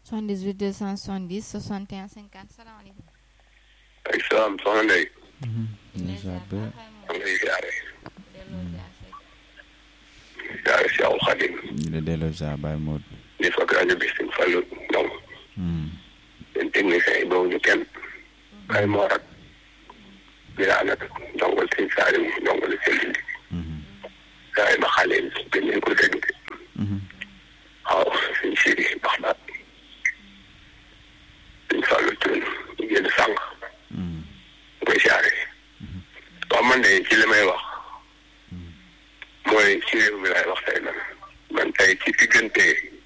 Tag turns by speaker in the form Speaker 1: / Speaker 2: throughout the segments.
Speaker 1: 78 270 61 50 salaamaaleykum.
Speaker 2: ay salaam soxna Ndeye.
Speaker 3: incha allah.
Speaker 2: maa ngi lay ziare.
Speaker 1: delloo ziar Seck.
Speaker 2: ziare si aw Xadim.
Speaker 3: ñu la delloo ziar Baye Modou.
Speaker 2: di fekk rajo bi si Fallou Ndong. seen technicien yi boobu ñu kenn. Baye Mor ak. Birane ak ndongol seen Salim ndongol seen Lindi. gars yi ba xale yi gën nañ ko dégg. waaw suñ Siri baax na. suñ Fallou Thioune ñu génn sànq. ñu koy ziare. waaw man de ci li may wax. mooy ci réew mi laay wax tey man man tey ci diggante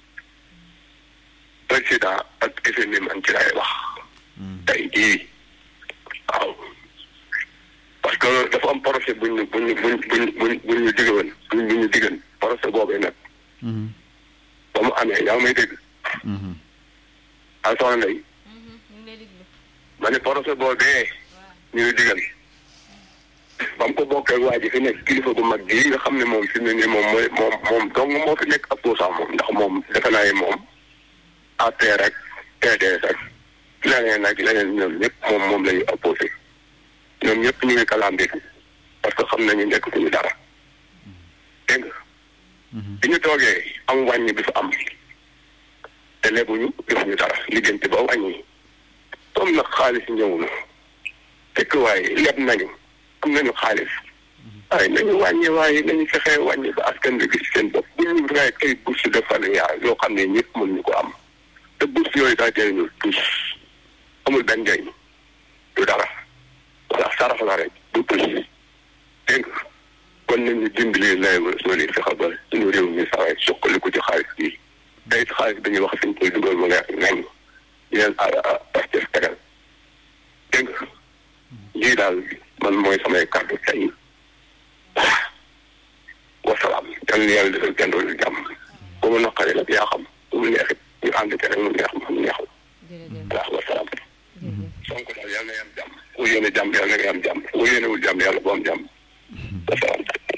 Speaker 2: président ak FMI man ci laay wax tey jii waaw parce que dafa am projet buñ ñu buñ ñu buñ buñ buñ buñ ñu diggoon buñ buñ ñu diggan projet boobee nag ba mu amee yaa ngi may dégg ah soxna Ndeye
Speaker 1: ñu ngi lay déglu.
Speaker 2: ma ne projet boobee ñu ngi diggal ba mu ko bokkee waa ji fi nekk kilifa gu mag gii nga xam ne moom fi mu ne nii moom mooy moom moom dong moo fi nekk opposant moom ndax moom defe naa ne moom APR rek PDS ak leneen ak leneen ñoom ñëpp moom moom la ñuy opposé ñoom ñëpp ñu ngi kalambi parce que xam nañu nekk suñu dara dégg nga bi ñu toogee am wàññi bi fa am te lebuñu defuñu dara liggéeyante ba wàññi comme nag xaalis ñëw na fekk waaye leb nañu am nañu xaalis waaye nañu wàññi waaye nañu fexee wàññi ba askan bi gis seen bopp bu ñu raay ay bourse de familial yoo xam ne ñëpp mën ñu ko am te bourse yooyu daa jëriñu tous amul benn njëriñ du dara wala sarax la rek du tous dégg nga kon nañu dimbali lay soo leen fexe ba suñu réew mi saxee suqaliku ci xaalis bii tey xaalis dañuy wax fi ñu koy dugal mu leer nañ yéen Pastef tegal dégg nga lii daal man mooy samay kàddu tey wasalaam yal na yàlla defal kenn doon jàmm bu mu naqaree nag yaa xam bu mu neexit ñu ànd ci rek mu neex mu neexul
Speaker 1: jërëjëf
Speaker 2: waaw wasalaam
Speaker 1: jërëjëf.
Speaker 2: Sonko daal yal na yam jàmm ku yéene jàmm yàlla na nga am jàmm ku yéenewul jàmm yàlla bu am jàmm wasalaam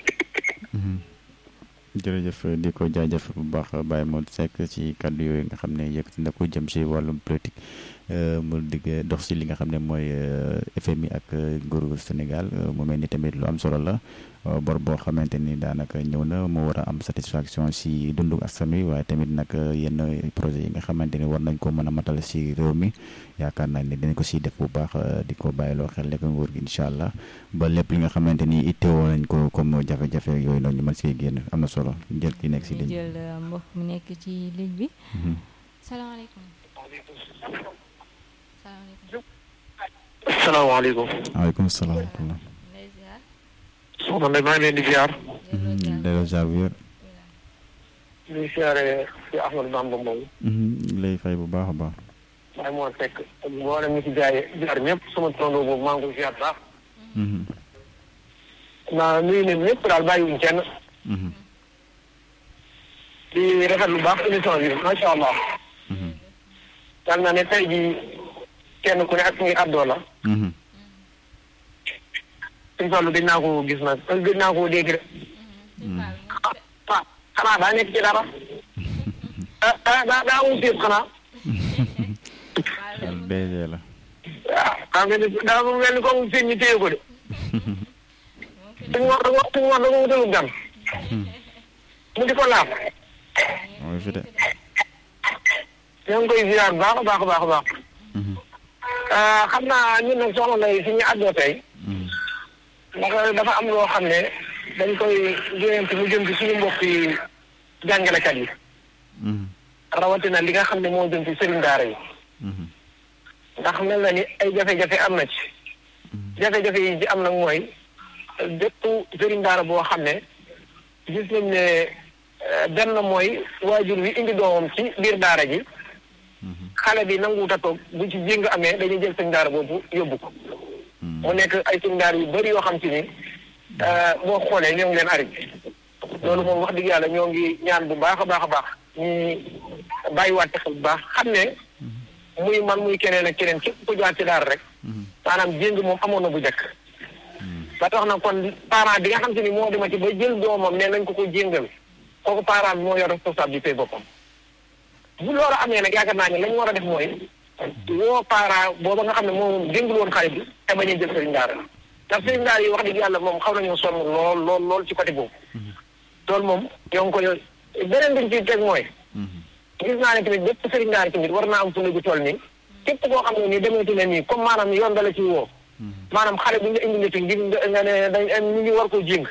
Speaker 3: jërëjëf di ko jaajëf bu baax Baye Modou Seck ci kàddu yooyu nga xam ne yëkkati na ko jëm ci wàllum politique mu digg dox ci li nga xam ne mooy FMI ak nguuru Sénégal mu mel ni tamit lu am solo la bor boo xamante ni daanaka ñëw na mu war a am satisfaction ci dundu askan wi waaye tamit nag yenn projet yi nga xamante ni war nañ ko mën a matal ci réew mi yaakaar naa ne dinañ ko ciy def bu baax di ko bàyyiloo xel lekk nguur gi incha allah ba lépp li nga xamante ni ittewoo nañ ko comme jafe-jafe yooyu noonu ñu mën see génn am na solo jël ki nekk ci
Speaker 1: ñu
Speaker 3: ligne bi.
Speaker 1: jël euh, mbokk mu nekk ci ligne bi. salaamaaleykum. salaamaaleykum.
Speaker 4: salaamaaleykum.
Speaker 3: waaleykum salaam wa rahmatulah.
Speaker 1: lay ziar.
Speaker 4: soxna Ndeye maa ngi leen di ziar.
Speaker 1: delloo ziar.
Speaker 3: delloo ziar bu wér.
Speaker 4: ñu ngi ziare si Ahmadou Bamba moom.
Speaker 3: lay fay bu baax a baax.
Speaker 4: waaye moo fekk mboolem ñu si jaay jaar ñëpp sama tondo boobu maa ngi ko ziar baax. naa nuyu nañ ñëpp daal bàyyiwuñ kenn. di rafet lu baax émission bi macha allah. yal naa ne tey jii kenn ku ne ak ngi àddoo la. suñu toll gëj naa ko gis nag gëj naa ko dégg de. ah xanaa daa nekk ci dara. ah ah daa daa amul séet xanaa.
Speaker 3: DG la.
Speaker 4: waaw xam nga ni daa mel ni comme seen ñu téye ko de. suñu war da suñu war da ko wutalu gan. mu di ko laaf.
Speaker 3: mooy fi de.
Speaker 4: ñoo ngi koy ziar baax a baax a baax a baax. xam naa ñun nag soxna lay fi ñu àddoo tey. ndax dafa am loo xam ne dañ koy joyante mu jëm ci suñu mbokk yi jàngalekat yi. rawatina li nga xam ne moo jëm ci sëriñ daara yi. ndax mel na ni ay jafe-jafe am na ci. jafe-jafe yi ci am nag mooy bépp sëriñ daara boo xam ne gis nañ ne benn mooy waajur wi indi doomam ci biir daara ji xale bi nanguwut a toog bu ci jéng amee dañuy jël sëriñ daara boobu yóbbu ko. mu nekk ay sëriñ daara yu bëri yoo xam ci ni boo xoolee ñoo ngi leen arrêté loolu moom wax dëgg yàlla ñoo ngi ñaan bu baax a baax a baax ñu bàyyiwaat xel bu baax xam ne. muy man muy keneen ak keneen képp ku jaar ci daara rek maanaam jéng moom amoon na bu njëkk ba tax na kon parent bi nga xam te ni moo demati ba jël doomam ne nañ ko ko jéngal kooku parent bi moo yor responsabilité boppam bu loolu amee nag yaakaar naa ne la ñu war a def mooy woo parent booba nga xam ne moom déngul woon xale bi te bañ a jël sëriñ daara ndax sëriñ daara yi wax dëgg yàlla moom xaw nañoo sonn lool lool lool ci côté boobu loolu moom ñoo ngi koy beneen bi ñu ciy teg mooy gis naa ne tamit bépp sëriñ daara tamit war naa am fu gu toll nii képp koo xam ne nii demeeti ne nii comme maanaam yoon dala ci woo maanaam xale bu ñu indi nit ngir nga ne dañ ñu ngi war koo jéng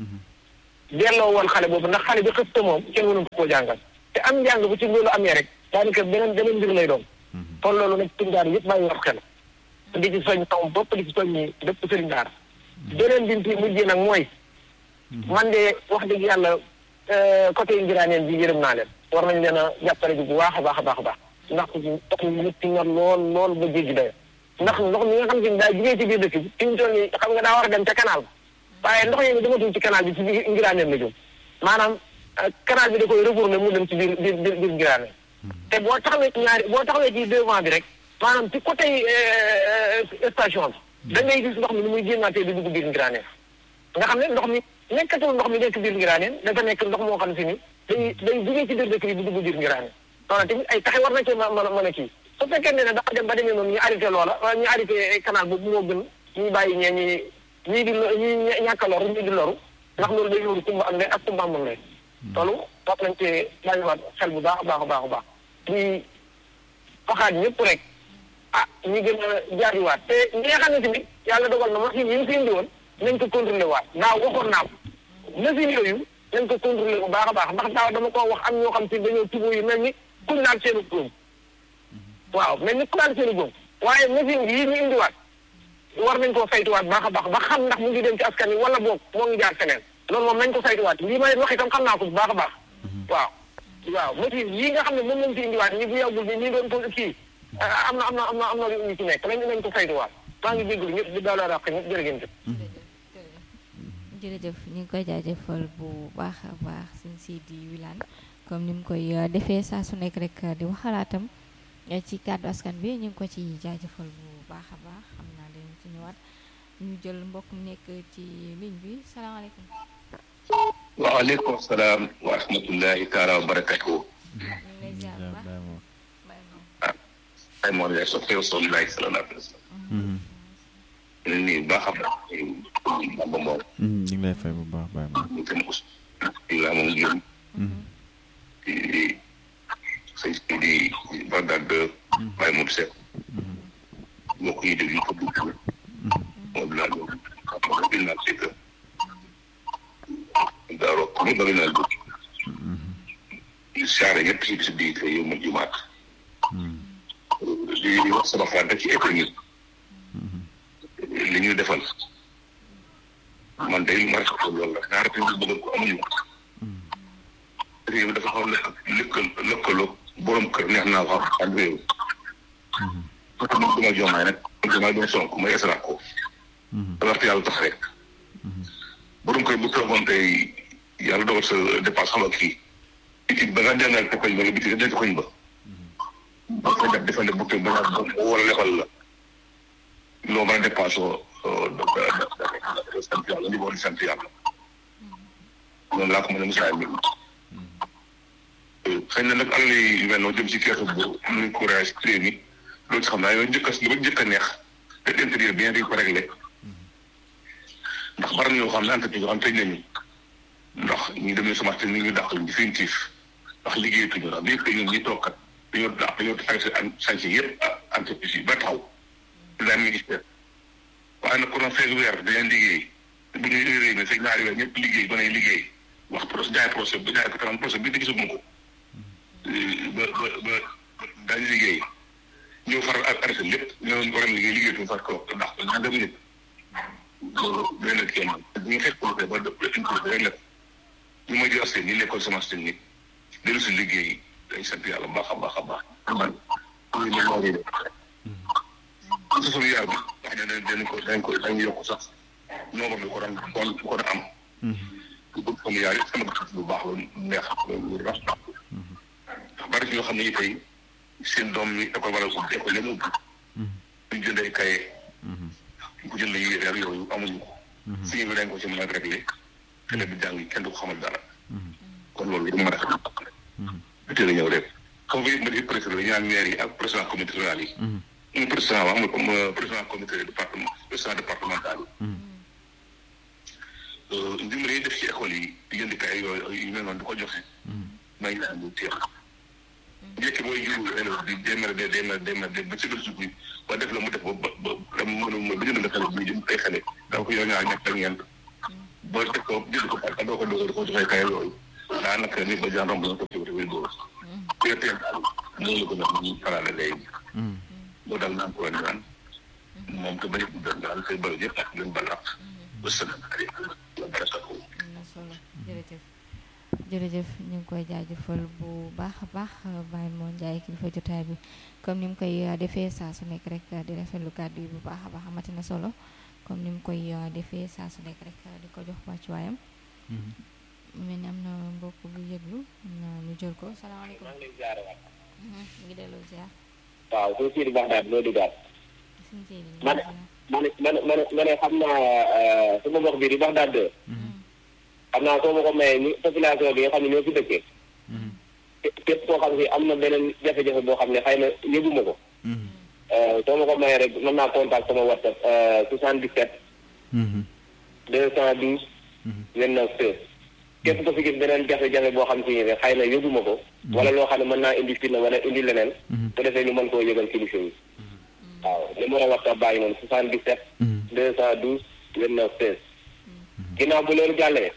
Speaker 4: delloo woon xale boobu ndax xale bi xës te moom kenn mënu koo jàngal te am njàng bu ci loolu amee rek daanaka beneen beneen mbir lay doon kon loolu nag sëriñ daara yëpp bàyyi wax xel di ci soñ taw bopp di ci soñ ñi bépp sëriñ daara beneen bi ci mujjee nag mooy man de wax dëgg yàlla côté ngiraaneen bi yërëm naa leen war nañ leen a jàppale ji bu baax a baax a baax a baax ndax ndox mi nit nga lool lool ba jéggi dayo ndax ndox mi nga xam si daa jugee ci biir dëkk bi fi mu toll nii xam nga daa war a dem ca canal ba waaye ndox yi dematul ci canal bi ci biir ngiraaneen la jëm maanaam canal bi da koy retourné mu dem ci biir biir biir biir ngiraaneen te boo taxawee ci ñaari boo taxawee ci devant bi rek maanaam ci côté station bi da ngay gis ndox mi ni muy génnaatee di dugg biir ngiraaneen nga xam ne ndox mi nekkatul ndox mi nekk biir ngiraaneen dafa nekk ndox moo xam si ni day day jugee ci biir dëkk bi di dugg biir ngiraaneen loolu tamit ay taxe war na cee mën a mën a kii su fekkee ne dafa dem ba demee noonu ñu arrêté loola ñu arrêté canal boobu moo gën ñuy bàyyi ñee ñi ñii di ñii ñàkk a loru ñii di loru ndax loolu day loru kumba am ndey ak kumba amul ndey loolu war nañ cee bàyyiwaat xel bu baax a baax a baax a baax di waxaat ñëpp rek ah ñi gën a jaajuwaat te ñi nga xam ne tamit yàlla dogal na machine yi ñu fi indi woon nañ ko contrôlé waat daaw waxoon naa ko machine yooyu nañ ko contrôlé bu baax a baax ndax daaw dama ko wax am ñoo xam si dañoo tubóo yu mel ni kuñ naan seenu góom waaw mel ni ku naan seenu góom waaye machine yii ñu indiwaat war nañ koo saytuwaat baax a baax ba xam ndax mu ngi dem ci askan wi wala boog moo ngi jaar feneen loolu moom nañ ko saytuwaat lii ma leen wax itam xam naa ko bu baax a baax waaw waaw machine yii nga xam ne moom lañ fi indiwaat ñi bu yàggul bi ñi doon ko kii am na am na am na am na ñu ci nekk nañ nañ ko saytuwaat maa ngi jégalu ñëpp di daal raq ñëpp jërë ngeen jëf
Speaker 1: jërëjëf ñu ngi koy jaajëfal bu baax a baax suñ Sidi Wilane comme ni mu koy defee saa su nekk rek di wax xalaatam ci kàddu askan bi ñu ngi ko ci jaajëfal bu baax a baax xam naa dañu ci ñëwaat ñu jël mbokk mu nekk ci ligne bi salaamaaleykum.
Speaker 5: waaleykum salaam wa rahmatullahi taala wa barakatuhu.
Speaker 1: ñu ngi lay ziar bu baax.
Speaker 5: ah ay moom yaay soppe Rasulullahi sallallahu alayhi wa sallam. ñu ngi nii baax a baax. Bamba Mbow.
Speaker 3: ñu ngi lay fay bu baax Baye Mor.
Speaker 5: ñu gën a us. Ibrahima Ndioum. di sëñ si di Bagdad de Baye Modou Seck. mbokk yi déglu ko dugg. moom laa doon xam nga bil naa c'est que daaroo comme nga naa dugg. di saare ñëpp si bis bii yow ma jumaat. di di wax sama xalaat rek ci économie. li ñu defal. man day lu ma rafetlu loolu la daa rafetlu bëgg ko amuñu ko. réew dafa xaw a lëkkal lëkkaloo borom kër neex naa wax ak réew. parce que man duma jomaay nag man jomaay duma sonk may esra ko. da waxtu yàlla tax rek. borom kër bu toogoon tey yàlla dogal sa dépense xam nga kii. bitig ba nga jàngal te koñ ba nga bitig nga koñ ba. ba ko def defal ne bu tooy ba nga wala lebal la. loo mën a dépense oo da sant yàlla li di sant yàlla. noonu laa ko mën a misaal mi. xëy na nag alal yi mel noonu jëm si keesu bu am nañu courage réew mi loolu si xam naa yow njëkk a li ma njëkk a neex te intérieur bien di ko réglé ndax bari na ñoo xam ne entreprise yoo xam tëj nañu ndax ñu demee semence ni ñu dàq définitif ndax liggéeyatuñu ndax bii que ñun ñi toog kat dañoo dàq dañoo taxé sanc yëpp entreprise yi ba taxaw la ministère waaye nag kono feeg weer dañeen liggéey bu ñuy réew mi fekk ñaari weer ñëpp liggéey ba nay liggéey wax procès jaay procès ba jaay ko tam procès bi di gisuma ko ba ba ba daañu liggéey ñëw faral ak arrêté lépp ñoo war a liggéey liggéey tuuti far ko ndax ñaa dem nit loolu doy na kenn bu ñu fekk projet ba def inclus rek la ñu may di askan ñi l'école semence technique dellu si liggéey dañ sant yàlla baax a baax a baax man ñu ne moo di def su suñu yaar bi wax ne dañ ko dañ ko dañ yokk sax nombre bi ko daan kon ko daan am bu suñu yaar yi sama gis bu baax la neex lu rafet ndax bari ñoo xam ne tey seen doom mi école wala ko école leen ubbi duñ jënd ay kaye bu jënd yére ak yooyu amuñu ko fii bi dañ ko ci mën a réglé xale bi jàng kenn du ko xamal dara kon loolu du ma rafet bi teel a ñëw rek xam nga yëpp président la ñu naan maire yi ak président comité rural yi. ñu président wax nga président comité département président départemental yi. ndimbal yi def ci école yi di jënd kay yooyu yu mel noonu di ko joxe. may naa ñu teex. njëkk mooy juru élève bi démer de démer démer de ba ci biir suuf bi ba def la mu def ba ba ba dem mënu ba jënd xale bi jëm ay xale donc yow ñaar ñett ak ñeent boo def ko jënd ko parce que doo ko dogal di ko joxee kay yooyu daanaka nit ba jaan romb na ko ci wér góor teel daal loolu ko nag ñu farale léegi boo dal naan ko naan moom te bañ a daal koy bëri yëpp ak leen balaq ba sën la barasako
Speaker 1: am na solo jërëjëf jërëjëf ñu ngi koy jaajëfal bu baax a baax Baye Mor Ndiaye kilifa jotaay bi comme ni mu koy defee saa su nekk rek di rafetlu kàddu yi bu baax a baax amati na solo comme ni mu koy defee saa su nekk rek di ko jox wàccuwaayam. mu mel ni am na mbokk bu yëglu am na ñu jël ko salaamaaleykum.
Speaker 6: maa ngi lay ziare waat.
Speaker 1: ñu ngi delloo ziar.
Speaker 6: waaw suñu Sidi Baxdaad loo duggaat.
Speaker 1: suñu Sidi
Speaker 6: ma ne ma ne ma ne ma ne xam naa sama mbokk bii di Baxdaad de. xam naa soo ma ko mayee ni population bi nga xam ne ñoo fi dëkkee. képp koo xam si am na beneen jafe-jafe boo xam ne xëy na yëguma ko. soo ma ko mayee rek mën naa contact sama WhatsApp 77. 212. 29 13. képp ko fi gis beneen jafe-jafe boo xam si ne xëy na yëguma ko. wala loo xam ne mën naa indi fitna wala indi leneen. bu defee ñu mën koo yëgal kilifa yi. waaw numéro WhatsApp bàyyi noonu 77. 212 29 13. ginnaaw bu loolu jàllee.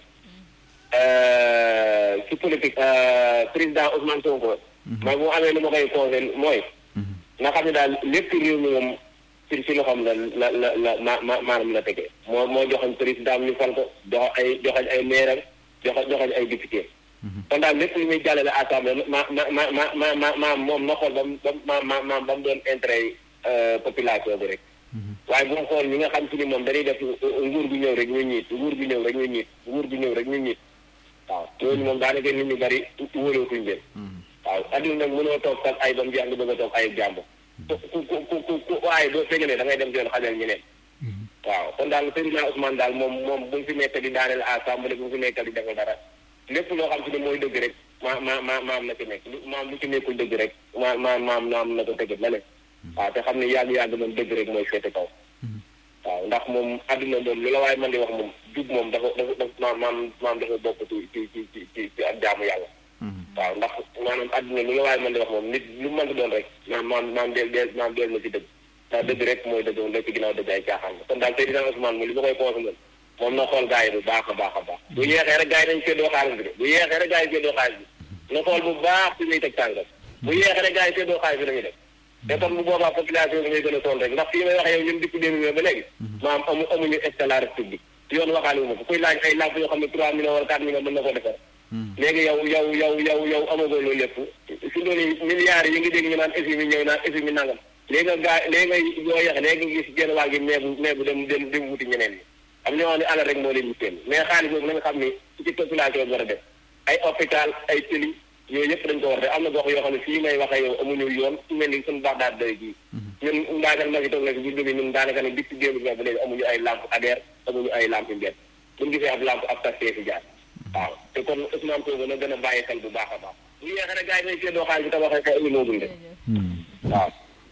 Speaker 6: ci politique président Ousmane Sonko. mooy bu amee lu ma koy conseil mooy. nga xam ne daal lépp réew mi moom ci ci loxoom la la la la ma ma maanaam la tege moo moo joxoon président ñu fal ko jox ay joxañ ay maire jox joxañ ay député. kon daal lépp lu muy jàllale assemblée ma ma ma ma ma ma ma moom na xool ba mu ba ma ma ba mu doon intérêt population bi rek. waaye bu mu xool ñi nga xam si ni moom dañuy def nguur gu ñëw rek ñu ñiit nguur gu ñëw rek ñu ñiit nguur gu ñëw rek ñu ñiit waaw ñooñu moom daanaka nit ñu bari wóolootuñ leen waaw adduna nag mënoo toog sax ay ba mu jeex nga bëgg a toog ay jàmbur ku ku ku ku ku waaye doo feeñalee da ngay dem doon xajal ñeneen waaw kon daal Seydina Ousmane daal moom moom bu mu fi nekk di daaneel assemblée bu mu fi nekk di defal dara lépp loo xam si ne mooy dëgg rek ma ma ma maam na ci nekk maam lu ci nekkul dëgg rek ma ma maam maam na ko tëggat la ne waaw te xam ne yàgg-yàgg moom dëgg rek mooy féete kaw waaw ndax moom adduna moom lu la waaye man di wax moom jub moom dafa dafa dafa maam maam maam dafa bokk ci ci ci ci ci ci ak jaamu yàlla waaw ndax maanaam adduna lu la waaye man di wax moom nit lu mën di doon rek maam maam maam deel deel maam deel na ci dëgg ndax dëgg rek mooy dëgg moom la ci ginnaaw dëgg ay caaxaan kon daal tey dina Ousmane moom li ma koy conseillé moom na xool gars yi bu baax a baax a baax bu yeexee rek gars yi dañ séddoo xaalis bi de bu yeexee rek gars yi séddoo xaalis bi na xool bu baax fi muy teg tànkam bu yeexee rek gars yi séddoo xaalis bi dañuy def te kon bu boobaa population bi ngay gën a sonn rek ndax fii may wax yow ñun depuis deux mille ba léegi maam amu amuñu éclairage public yoon waxaale wu ma ko kuy laaj ay làmp yoo xam ne trois millions wala quatre millions mën na ko defar léegi yow yow yow yow yow amagoo loolu lépp si loolu milliards yi ngi dégg ñu naan FMI ñëw naan FMI nangam léegi nga gaa léegi nga yoo yeex léegi nga gis genn waa gi meebu meebu dem dem dem wuti ñeneen ñi am ñoo xam ne alal rek moo leen yitteel mais xaalis boobu na nga xam ni ci population bi war a def ay hôpital ay tëli yooyu yëpp dañ ko war a def am na gox yoo xam ne fii may waxee yow amuñu yoon su mel ni suñu baax daal doy gii ñun ndaakal ma fi toog na fi bu jógee ñun daanaka ne dip ci démb ba léegi amuñu ay lampe ADER amuñu ay lampe mbedd buñu gisee ab lampe ab tastee fi jaar waaw te kon Ousmane Sonko na gën a bàyyi xel bu baax a baax bu yeexee rek gars yi may seddoo xaalis bi tabaxee ko immeuble de waaw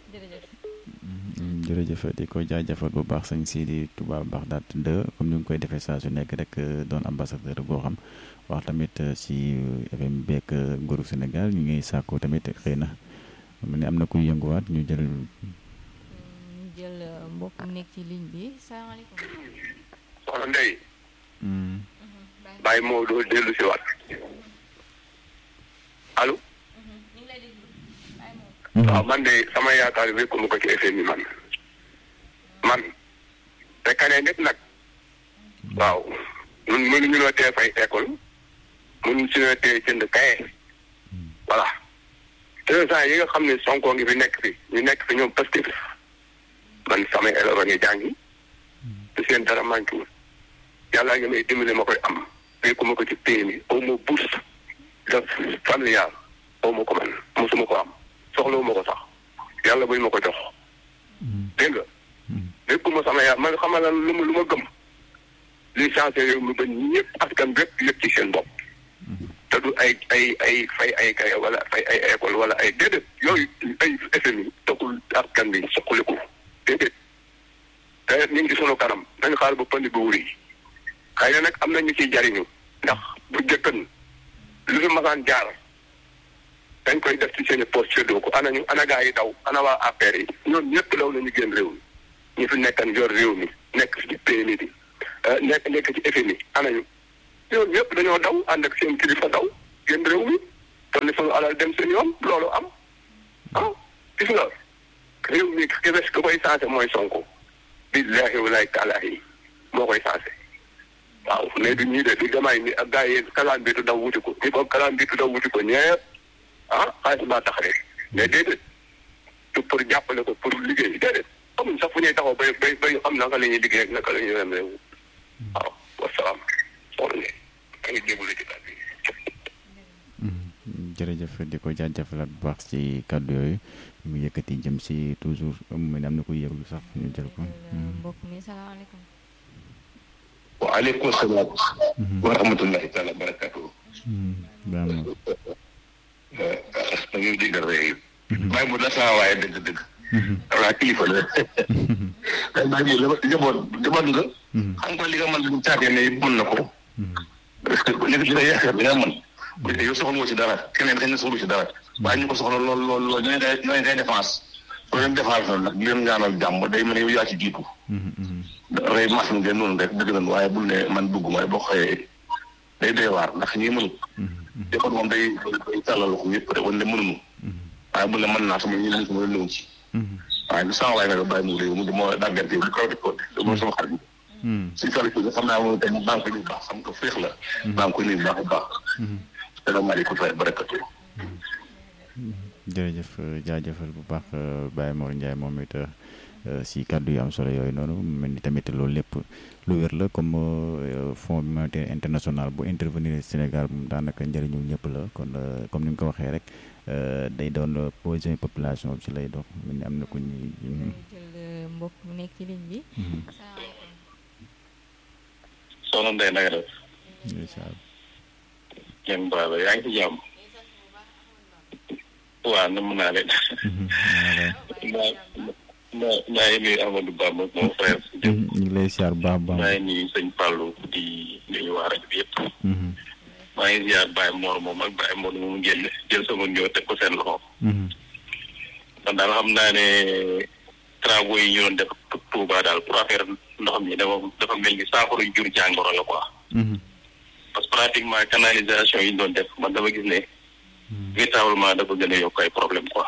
Speaker 3: jërëjëf di ko jaajëfal bu baax sëñ Sidi Touba Bagdad 2 comme ni nga koy defee saa su nekk rek doon ambassadeur boo xam wax tamit si FM beeg nguuru Sénégal ñu ngi sàkku tamit xëy na mu ne am na kuy yënguwaat ñu jël.
Speaker 1: ñu jël mbokk mu nekk ci ligne bi salaamaaleykum.
Speaker 2: soxna Ndeye. bàyyi moo doo dellu si waat allo. waaw man de sama yaakaar bi ko ko ci FMI man man te kanee nit nag waaw ñun mënuñu noo tee fay école mënuñu si noo tee jënd kaye voilà deux ans yi nga xam ne Sonko ngi fi nekk fi ñu nekk fi ñoom Pastef man samay élèves a ngi jàngi te seen dara manqué wul yàlla ngi may dimbali ma koy am fekku ma ko ci PMI aw ma bourse de familial aw ma ko man mosuma ko am soxlawu ma ko sax yàlla buñ ma ko jox dégg nga lépp ma sama yàlla man xamal lan lu ma lu ma gëm li changé réew mi ba ñëpp askan bépp yëpp ci seen bopp te du du ay ay ay fay ay kay wala fay ay école wala ay déedéet yooyu ay FMI taxul askan bi soqaliku déedéet te ñu ngi sunu kanam nañu xaar ba pënd bu wuri xëy na nag am na ñu ciy jariñu ndax bu jëkkan lu fi masaan jaar dañ koy def ci seen i poste séddoo ko ana ñu ana gaa yi daw ana waa APR yi ñoom ñëpp daw nañu génn réew mi ñu fi nekkan yor réew mi nekk ci PMI bi nekk nekk ci FMI ana ñu ñoom ñëpp dañoo daw ànd ak seen kilifa daw génn réew mi kon ni sunu alal dem seen yoon loolu am ah gis nga réew mi ki des ko koy sensé mooy Sonko billaahi walaay taalaahi moo koy sensé waaw mais du ñii de du jamaay ni ak gars yi kalaan biitu daw wuti ko ñi ko kalaan biitu daw wuti ko ñëpp ah xaalis baa tax rek mais déedéet du pour jàppale ko pour liggéey déedéet amuñ sax fu ñuy taxaw bay bay bay xam naka la ñuy liggéey ak naka la ñuy dem réew waaw wasalaam soxna ne maa ngi jégalu ci kàddu yi
Speaker 3: jërëjëf di ko jaajëfalaat bu baax ci kàddu yooyu mu yëkkati jëm si toujours mu mel ne am na koy yëglu sax ñu jël ko.
Speaker 1: mbokk mi salaamaaleykum.
Speaker 5: waaleykum salaam. wa rahmatullahi taala barakatuh.
Speaker 3: baax na.
Speaker 5: da ngay déggal rek. bàyyi mu la saa waaye dëgg dëgg. voilà kilifa la. bàyyi mu njaboot njaboot nga. xam nga li nga mën bu caagee ne mën na ko. parce que li li nga yaakaar li nga mën. bu dee yow soxla nga ci dara keneen dañ ne soxla ci dara. waaye ñu ko soxla lool lool lool ñooy day ñooy day défense. loolu leen défense noonu nag leen ñaanal jàmm day mel ne yow yaa ci jiitu. rey mas ngeen noonu rek dëgg nañu waaye bul ne man dugg mooy boo xëyee day doy waar ndax ñi mënut. defoon moom day day tàllal ko ñëpp rek wane ne mënuñu. waaye bul ne mën naa sama ñi mënut ma leen ci. waaye du sama waay nag bàyyi mu réew mu di moo dàggante bu kaw di ko de mooy sama xarit. si sali ko xam naa moom tey maa ngi koy nuyu baax xam nga féex la. maa ngi koy nuyu baax a baax. salaamaaleykum wa barakatuh.
Speaker 3: jërëjëf jaajëfal bu baax Baye Mor Ndiaye moom it si kàddu yu am solo yooyu noonu mel ni tamit loolu lépp lu wér la comme fonds monétaire international bu intervenir Sénégal moom daanaka njëriñu ñëpp la kon comme ni nga ko waxee rek day doon projet population bi ci lay dox mel ni am na ku ñuy.
Speaker 1: jël mbokk mu nekk ci ligne bi.
Speaker 5: soxna Ndeye na nga def. ngeen baal yaa ngi ci jàmm. waaw nam naa leen. maa maa maa ngi nuyu Amadou Ba mon frère.
Speaker 3: ñu ngi lay siyaar baax baax.
Speaker 5: maa ngi nuyu sëñ Fallou di nuyu waa rajo bi yëpp. maa ngi ziar Baye Mor moom ak Baye Mor moom génn jël sama ñëw teg ko seen loxo. man daal xam naa ne travaux yi ñu doon def Touba daal pour affaire ndox mi dafa dafa mel ni saafara jur jàngoro la quoi. parce que pratiquement canalisation yi ñu doon def man dama gis ne. véritablement dafa gën a yokk ay problème quoi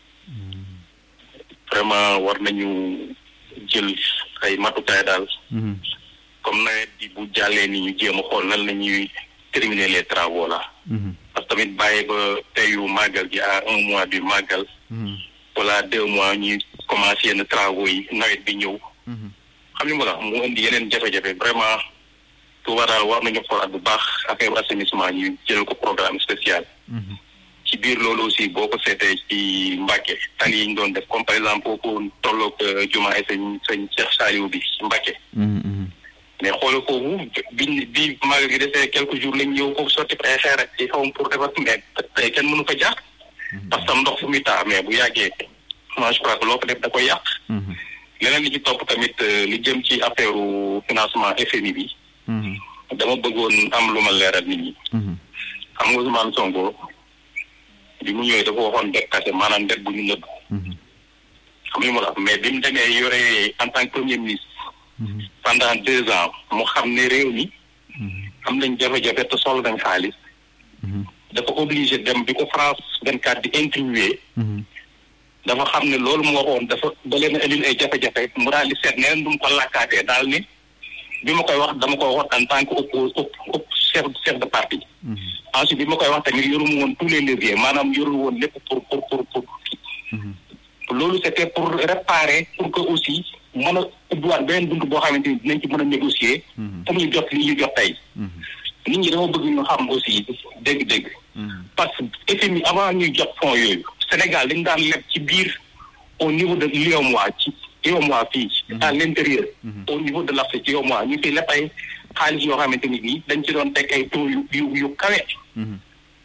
Speaker 5: vraiment war nañu jël ay matukaay daal comme nawet bi bu jàllee ni ñu jéem a xool nan la ñuy terminer les travaux là parce que tamit bàyyi ba teyu màggal gi à un mois du màggal wala deux mois ñuy commencé yenn travaux yi nawet bi ñëw xam ni ma la mu indi yeneen jafe-jafe vraiment Touba daal war nañu xoolaat bu baax affaire assainissement ñu jël ko programme spécial ci biir loolu aussi boo ko seetee ci Mbacke tali yi ñu doon def comme par exemple foofu tolloog jumaa sëñ sëñ Cheikh Saliou bi ci Mbacke mais xoolal foofu biñ bi magal gi defee quelques jours lañ ñëw foofu sotti ay xeer ak ci xawam pour defar mais tey kenn mënu fa jaar parce que ndox fu muy taa mais bu yàggee moi je crois que loo ko def da koy yàq leneen li ci topp tamit li jëm ci affaire financement FMI bi dama bëggoon am lu ma leeral nit ñi xam nga Ousmane Sonko bi mu ñëwee dafa waxoon det kase maanaam det bu ñu nëbb xam nga mu la mais bi mu demee yore en tant que premier ministre pendant deux ans mu xam ne réew mi am nañ jafe-jafe te soxla nañ xaalis dafa obligé dem bi ko France vingt quatre di interviewé dafa xam ne loolu mu waxoon dafa da leen indil ay jafe-jafe mu daal di seet neen du mu ko làkkaatee daal ni bi ma koy wax dama ko wax en tant que oppo op chef chef de parti ensuite bi ma koy wax tamit yoruma woon tous les leviers maanaam yorul woon lépp pour pour pour pour loolu c'était pour réparer pour que aussi mën a ubbiwaat beneen bunt boo xamante ni dinañ ci mën a négocier pour ñu jot li ñu jot tey nit ñi dama bëgg ñu xam aussi dégg-dégg parce que FMI avant ñuy jot fonds yooyu Sénégal dañ daan leb ci biir au niveau de l'UEMOA ci UEMOA fii à l'intérieur au niveau de l'Afrique UEMOA ñu fi leb ay xaalis yoo xamante ni bii dañ ci doon teg ay taux yu yu yu kawe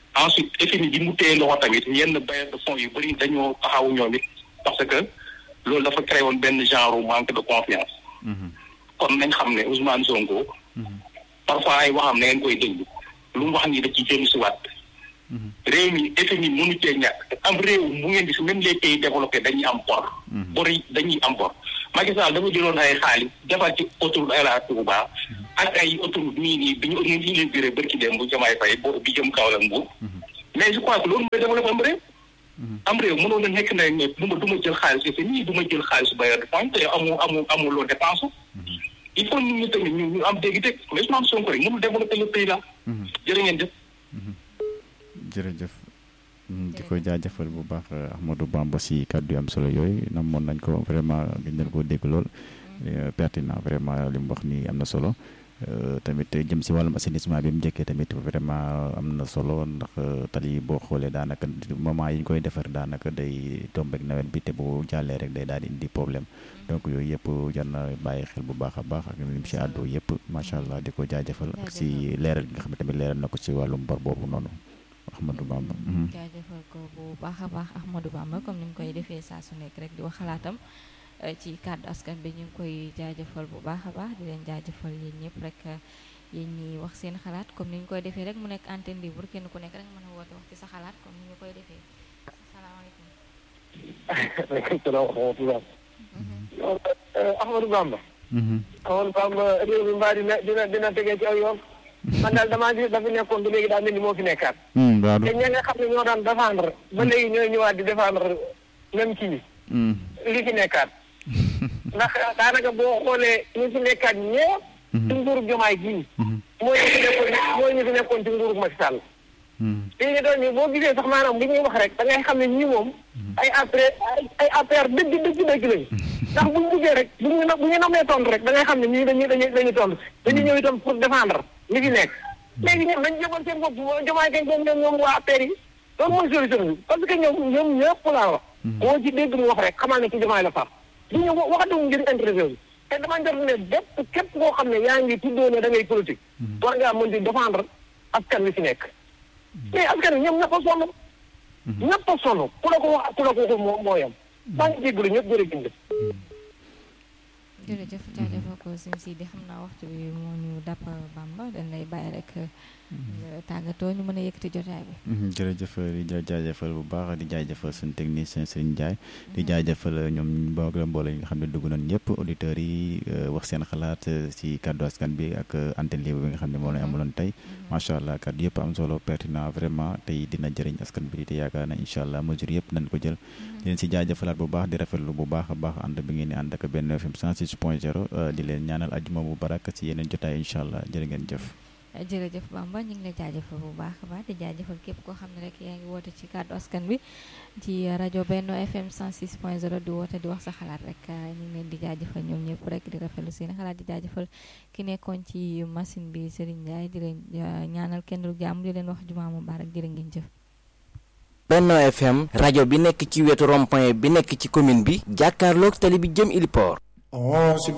Speaker 5: ensuite FMI bi mu téye loxo tamit yenn bailleurs de fonds yu bëri dañoo taxawu ñoom it parce que loolu dafa créé woon benn genre manque de confiance kon nañ xam ne Ousmane Sonko parfois ay waxam na ngeen koy déglu lu mu wax ni da ci jëm si waat réew mi FMI mënu cee ñàkk am réew mu ngeen gis même les pays développés dañuy am bor bor yi dañuy am bor Macky Sall dafa jëloon ay xaalis defar ci autoroute Ila Touba ak ay autoroute nii nii bi ñu ñu inauguré bërki dem bu jamaay fay bo bi jëm Kaolack Mbour mais je crois que loolu mooy développé am réew am réew mënoon na nekk na ne du ma du ma jël xaalis FMI du ma jël xaalis bailleur de fonds te amu amu amuloo dépense il faut nit ñi tamit ñu ñu am dégg-dégg mais Ousmane Sonko rek mënul développé le pays là jërë ngeen jëf
Speaker 3: jërëjëf di ko jaajëfal bu baax Ahmadou Bamba si kàddu yu am solo yooyu namoon nañ ko vraiment gën nañ koo dégg lool pertinent vraiment li mu wax ni am na solo tamit jëm si wàllum assainissement bi mu njëkkee tamit vraiment am na solo ndax tali boo xoolee daanaka moment yi ñu koy defar daanaka day tombeek nawet bi te bu jàllee rek day daal di indi problème donc yooyu yëpp jar na bàyyi xel bu baax a baax ak lim si àddu yëpp macha allah di ko jaajëfal ak si leeral gi nga xam ne tamit leeral na ko si wàllum bor boobu noonu Ahmadou Bamba.
Speaker 1: jaajëfal ko bu baax a baax Ahmadou Bamba comme ni mu koy defee saa su nekk rek di wax xalaatam ci kàddu askan bi ñu ngi koy jaajëfal bu baax a baax di leen jaajëfal yéen ñëpp rek yéen ñi wax seen xalaat comme ni ñu koy defee rek mu nekk antenne libre kenn ku nekk rek mën a woote wax ci sa xalaat comme ni ñu koy defee asalaamaaleykum.
Speaker 4: waaleykum salaam wa rahmatulah. Ahmadou Bamba. Ahmadou Bamba réew mi mbaa dina dina dina tegee ci aw yoon. man daal damaa gis dafa nekkoon ba léegi daal mel ni moo fi nekkaat. te ña nga xam ne ñoo daan défendre. ba léegi ñooy ñëwaat di défendre même kii li fi nekkaat. ndax daanaka boo xoolee ñu fi nekkaat ñëpp. ci nguurug jomaay gii. mooy ñu fi nekkoon mooy ñu fi nekkoon ci nguurug Macky Sall. fii ñu doon ñu boo gisee sax maanaam li ñuy wax rek da ngay xam ne ñii moom. ay après ay APR dëgg dëgg dëgg lañu. ndax bu ñu buggee rek bu ñu bu ñu namee tontu rek da ngay xam ne ñii dañuy dañuy dañuy tontu dañuy ñëw itam pour défendre li fi nekk. léegi ñoom dañu jëmal seen bopp jomaay kañ ñoom ñoom waa APR yi loolu mooy solution bi parce que ñoom ñoom ñëpp laa wax. moo ci dégg mu wax rek xamal ne ci jomaay la far. du ñu waxatuñu ngir intéressé wu te dama jot ne bépp képp koo xam ne yaa ngi tuddoo ne da ngay politique. war ngaa mën di défendre askan wi fi nekk. mais askan wi ñoom ñëpp a sonn. ñëpp a sonn ku la ko wax ku la ko waxul moo moo yem. maa ngi jégalu ñëpp jërëjëf.
Speaker 1: jërëjëf jaajëfal ko sëñ Sidi xam naa waxtu bi moo ñu dàpp Bamba dañ lay bàyyi rek tàggatoo ñu mën a yëkkati jotaay bi.
Speaker 3: jërëjëf di jaajëfal bu baax di jaajëfal suñu technicien Serigne Ndiaye di jaajëfal ñoom boog la mbooloo yi nga xam ne dugg nañ ñëpp auditeurs yi wax seen xalaat ci kàddu askan bi ak antenne libre bi nga xam ne moo lañ amaloon tey macha allah kàddu yëpp am solo pertinent vraiment tey dina jëriñ askan bi te yaakaar na incha allah mesure yëpp nañ ko jël di leen si jaajëfalaat bu baax di rafetlu bu baax a baax ànd bi ngeen di ànd ak benn FM 106 point 0 di leen ñaanal ajuma bu barak ci yeneen jotaay incha allah jërë ngeen jëf
Speaker 1: jërëjëf Bamba ñu ngi la jaajëfal bu baax a baax di jaajëfal képp koo xam ne rek yaa ngi woote ci kàddu askan bi ci rajo Benno FM 106 point 0 di woote di wax sa xalaat rek ñu ngi leen di jaajëfal ñoom ñëpp rek di rafetlu seen xalaat di jaajëfal ki nekkoon ci machine bi Serigne Ndiaye di leen ñaanal kenn du jàmm di leen wax jumaa mubaarak jërë ngeen jëf.
Speaker 7: Benno FM rajo bi nekk ci wetu rond-point bi nekk ci commune bi jàkkaarloog tali bi jëm Iliport.